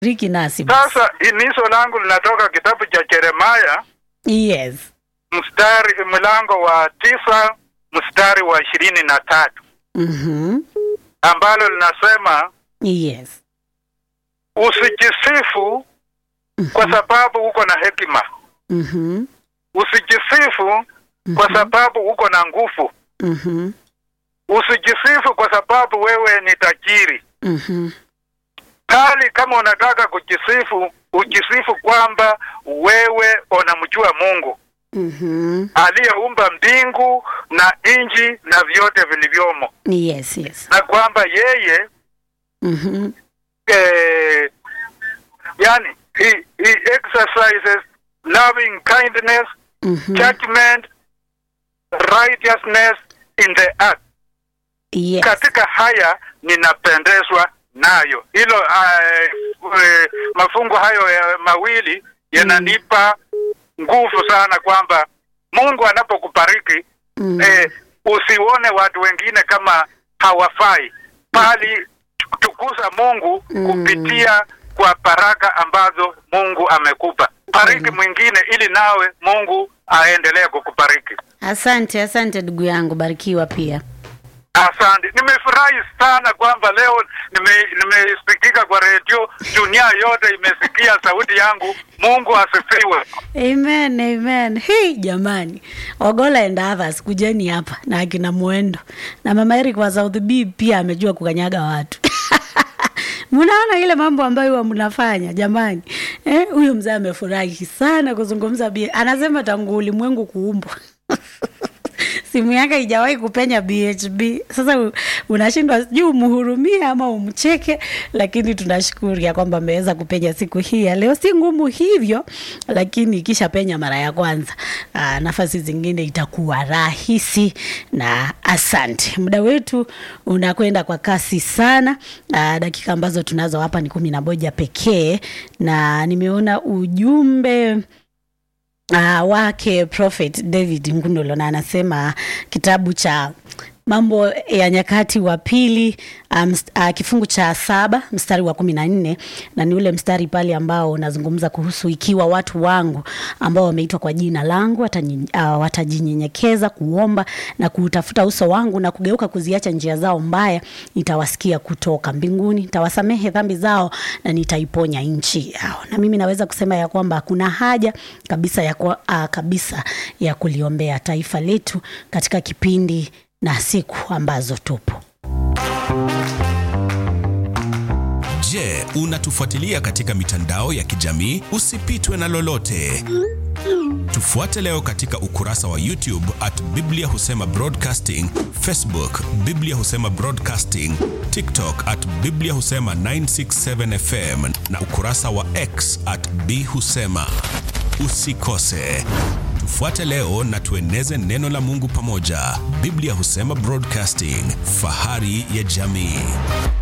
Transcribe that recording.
Riki nasi basi. Sasa himizo langu linatoka kitabu cha Yeremaya Yes. mstari mlango wa tisa mstari wa ishirini na tatu Mhm. ambalo linasema Yes. usijisifu kwa sababu uko na hekima, Mhm. usijisifu kwa sababu uko na nguvu, Mhm. usijisifu kwa sababu wewe ni tajiri, Mhm. bali kama unataka kujisifu, ujisifu kwamba wewe unamjua Mungu Mhm. aliyeumba mbingu na nchi na vyote vilivyomo, Yes, yes. na kwamba yeye Mhm. eh, yani he, he exercises loving kindness Mhm. judgment righteousness in the earth Yes. katika haya ninapendezwa nayo hilo uh, mafungu hayo ya mawili yananipa nguvu sana kwamba mungu anapokubariki Mm. eh, usione watu wengine kama hawafai bali tukuza mungu Mm. kupitia kwa baraka ambazo mungu amekupa bariki mwingine ili nawe mungu aendelee kukubariki Asante, asante ndugu yangu, barikiwa pia. Asante, nimefurahi sana kwamba leo nime- nimesikika kwa redio, dunia yote imesikia sauti yangu. Mungu asifiwe. Amen, amen. Hey, jamani, Ogola and others kujeni hapa na akina Mwendo na mama Eric wa South B pia amejua kukanyaga watu mnaona ile mambo ambayo huwa mnafanya jamani. Eh, huyu mzee amefurahi sana kuzungumza bia, anasema tangu ulimwengu kuumbwa simu yake haijawahi kupenya BHB. Sasa u- unashindwa sijui umhurumie ama umcheke, lakini tunashukuru ya kwamba ameweza kupenya siku hii ya leo. Si ngumu hivyo, lakini ikisha penya mara ya kwanza, aa, nafasi zingine itakuwa rahisi. Na asante, muda wetu unakwenda kwa kasi sana. Aa, dakika ambazo tunazo hapa ni kumi na moja pekee, na nimeona ujumbe uh, wake Prophet David Ngundolo na anasema kitabu cha Mambo ya Nyakati wa Pili um, uh, kifungu cha saba mstari wa kumi na nne na ni ule mstari pale ambao unazungumza kuhusu ikiwa watu wangu ambao wameitwa kwa jina langu watanyi- uh, watajinyenyekeza kuomba na kuutafuta uso wangu na kugeuka kuziacha njia zao mbaya, nitawasikia kutoka mbinguni, nitawasamehe dhambi zao na nitaiponya nchi yao. Na mimi naweza kusema ya kwamba kuna haja kabisa ya, kwa, uh, kabisa ya kuliombea taifa letu katika kipindi na siku ambazo tupo. Je, unatufuatilia katika mitandao ya kijamii? Usipitwe na lolote. Tufuate leo katika ukurasa wa YouTube at Biblia Husema Broadcasting, Facebook Biblia Husema Broadcasting, TikTok at Biblia Husema 967 FM na ukurasa wa X at B Husema. Usikose. Tufuate leo na tueneze neno la Mungu pamoja. Biblia Husema Broadcasting, fahari ya jamii.